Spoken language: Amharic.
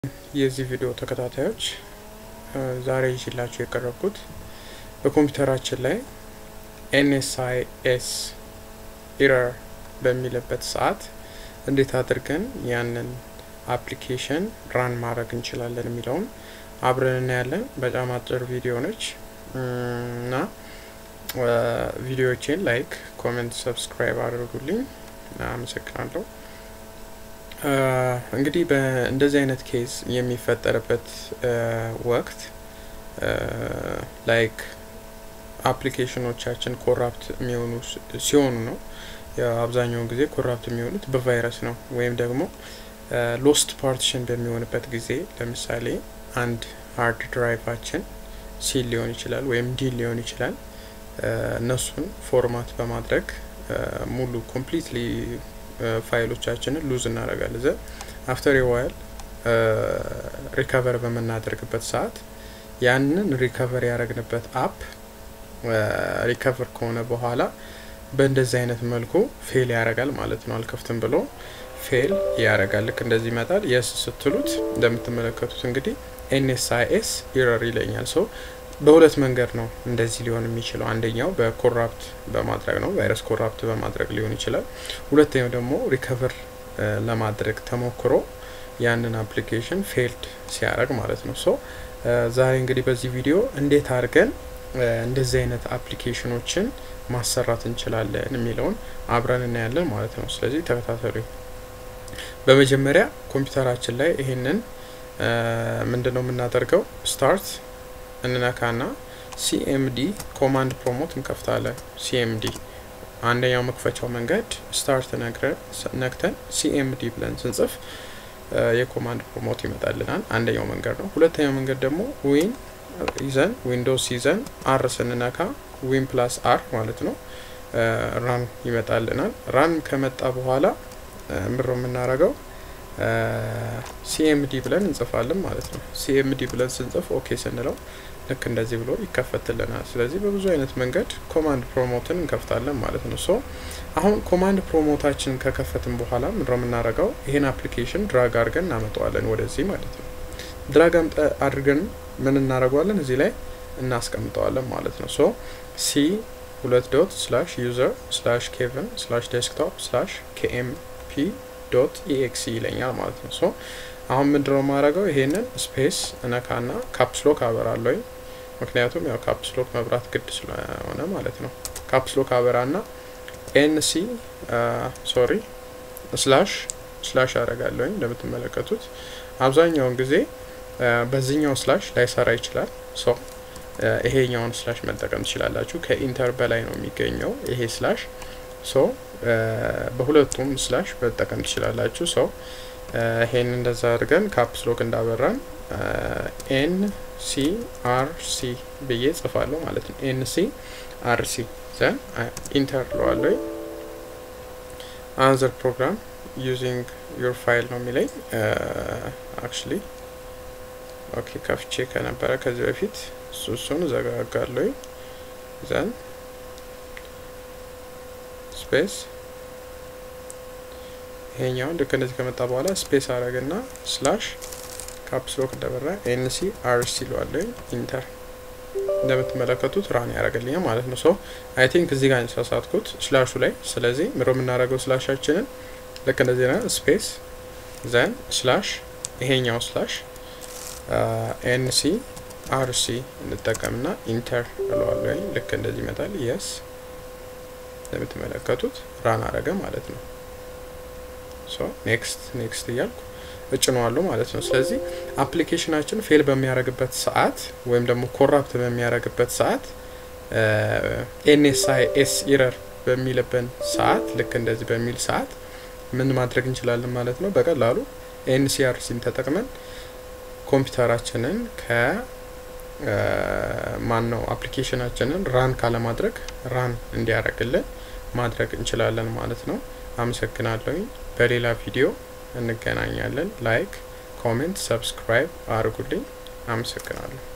የዚህ ቪዲዮ ተከታታዮች ዛሬ ይዤላችሁ የቀረብኩት በኮምፒውተራችን ላይ ኤንኤስአይኤስ ኢረር በሚልበት ሰዓት እንዴት አድርገን ያንን አፕሊኬሽን ራን ማድረግ እንችላለን የሚለውን አብረን እናያለን። በጣም አጭር ቪዲዮ ነች እና ቪዲዮዎቼን ላይክ፣ ኮሜንት፣ ሰብስክራይብ አድርጉልኝ። አመሰግናለሁ። እንግዲህ በእንደዚህ አይነት ኬዝ የሚፈጠርበት ወቅት ላይክ አፕሊኬሽኖቻችን ኮራፕት የሚሆኑ ሲሆኑ ነው። አብዛኛውን ጊዜ ኮራፕት የሚሆኑት በቫይረስ ነው ወይም ደግሞ ሎስት ፓርቲሽን በሚሆንበት ጊዜ ለምሳሌ አንድ ሃርድ ድራይቫችን ሲል ሊሆን ይችላል ወይም ዲል ሊሆን ይችላል። እነሱን ፎርማት በማድረግ ሙሉ ኮምፕሊትሊ ፋይሎቻችንን ሉዝ እናደርጋለን። ዘ አፍተር ዋይል ሪከቨር በምናደርግበት ሰዓት ያንን ሪከቨር ያደረግንበት አፕ ሪከቨር ከሆነ በኋላ በእንደዚህ አይነት መልኩ ፌል ያደርጋል ማለት ነው። አልከፍትም ብሎ ፌል ያደርጋል። ልክ እንደዚህ ይመጣል። የስ ስትሉት እንደምትመለከቱት እንግዲህ ኤንኤስአይኤስ ኢረር ይለኛል። ሰው በሁለት መንገድ ነው እንደዚህ ሊሆን የሚችለው። አንደኛው በኮራፕት በማድረግ ነው፣ ቫይረስ ኮራፕት በማድረግ ሊሆን ይችላል። ሁለተኛው ደግሞ ሪከቨር ለማድረግ ተሞክሮ ያንን አፕሊኬሽን ፌልድ ሲያደርግ ማለት ነው። ሶ ዛሬ እንግዲህ በዚህ ቪዲዮ እንዴት አድርገን እንደዚህ አይነት አፕሊኬሽኖችን ማሰራት እንችላለን የሚለውን አብረን እናያለን ማለት ነው። ስለዚህ ተከታተሉ። በመጀመሪያ ኮምፒውተራችን ላይ ይሄንን ምንድን ነው የምናደርገው? ስታርት እንነካና ሲኤምዲ ኮማንድ ፕሮሞት እንከፍታለን። ሲኤምዲ አንደኛው መክፈቻው መንገድ ስታርት ነክተን ሲኤምዲ ብለን ስንጽፍ የኮማንድ ፕሮሞት ይመጣልናል። አንደኛው መንገድ ነው። ሁለተኛው መንገድ ደግሞ ዊን ይዘን ዊንዶውስ ይዘን አር ስንነካ ዊን ፕላስ አር ማለት ነው ራን ይመጣልናል። ራን ከመጣ በኋላ ምሮ የምናደርገው ሲኤምዲ ብለን እንጽፋለን ማለት ነው። ሲኤምዲ ብለን ስንጽፍ ኦኬ ስንለው ልክ እንደዚህ ብሎ ይከፈትልናል። ስለዚህ በብዙ አይነት መንገድ ኮማንድ ፕሮሞትን እንከፍታለን ማለት ነው። ሶ አሁን ኮማንድ ፕሮሞታችን ከከፈትን በኋላ ምንድነው የምናደርገው? ይሄን አፕሊኬሽን ድራግ አድርገን እናመጣዋለን ወደዚህ ማለት ነው። ድራግ አድርገን ምን እናደርገዋለን? እዚህ ላይ እናስቀምጠዋለን ማለት ነው። ሶ ሲ ሁለት ዶት ስላሽ ዩዘር ስላሽ ኬቨን ስላሽ ዴስክቶፕ ስላሽ ኬኤምፒ ዶት ኢኤክሲ ይለኛል ማለት ነው። ሶ አሁን ምንድነው የማደርገው? ይሄንን ስፔስ እነካና ካፕስሎክ አበራለሁ። ምክንያቱም ያው ካፕስሎክ መብራት ግድ ስለሆነ ማለት ነው። ካፕስሎክ አበራና ኤንሲ ሶሪ ስላሽ ስላሽ አደርጋለሁኝ። እንደምትመለከቱት አብዛኛውን ጊዜ በዚህኛው ስላሽ ላይሰራ ይችላል። ሶ ይሄኛውን ስላሽ መጠቀም ትችላላችሁ። ከኢንተር በላይ ነው የሚገኘው ይሄ ስላሽ። ሶ በሁለቱም ስላሽ መጠቀም ትችላላችሁ። ሰው ይሄን እንደዛ አድርገን ካፕስሎክ እንዳበራን ኤን ሲ አር ሲ ብዬ ጽፋለሁ ማለት ነው። ኤን ሲ አር ሲ ዘን ኢንተር ለዋለሁ። አንዘር ፕሮግራም ዩዚንግ ዩር ፋይል ነው የሚለኝ አክቹሊ ኦኬ ከፍቼ ከነበረ ከዚህ በፊት እሱ እሱን ዘጋጋለሁ። ዘን ስፔስ ይሄኛውን ልክ እንደዚህ ከመጣ በኋላ ስፔስ አረግና ስላሽ ካፕስሎክ እንደበራ ኤንሲ አርሲ ለዋለኝ ኢንተር እንደምትመለከቱት ራን ያደረገልኛል ማለት ነው። ሶ አይ ቲንክ እዚህ ጋር የተሳሳትኩት ስላሹ ላይ። ስለዚህ ምሮ የምናደርገው ስላሻችንን ልክ እንደዚህ ና ስፔስ ዘን ስላሽ ይሄኛው ስላሽ ኤንሲ አርሲ እንጠቀምና ኢንተር እለዋለሁ። ልክ እንደዚህ ይመጣል። የስ እንደምትመለከቱት ራን አረገ ማለት ነው። ሶ ኔክስት ኔክስት እያልኩ እጭነዋለሁ ማለት ነው። ስለዚህ አፕሊኬሽናችን ፌል በሚያደርግበት ሰዓት ወይም ደግሞ ኮራፕት በሚያደርግበት ሰዓት ኤንኤስአይኤስ ኢረር በሚልብን ሰዓት ልክ እንደዚህ በሚል ሰዓት ምን ማድረግ እንችላለን ማለት ነው። በቀላሉ ኤንሲአርሲን ተጠቅመን ኮምፒውተራችንን ከ ማን ነው አፕሊኬሽናችንን ራን ካለማድረግ ራን እንዲያደርግልን ማድረግ እንችላለን ማለት ነው። አመሰግናለሁኝ። በሌላ ቪዲዮ እንገናኛለን። ላይክ፣ ኮሜንት፣ ሰብስክራይብ አድርጉልኝ። አመሰግናለሁ።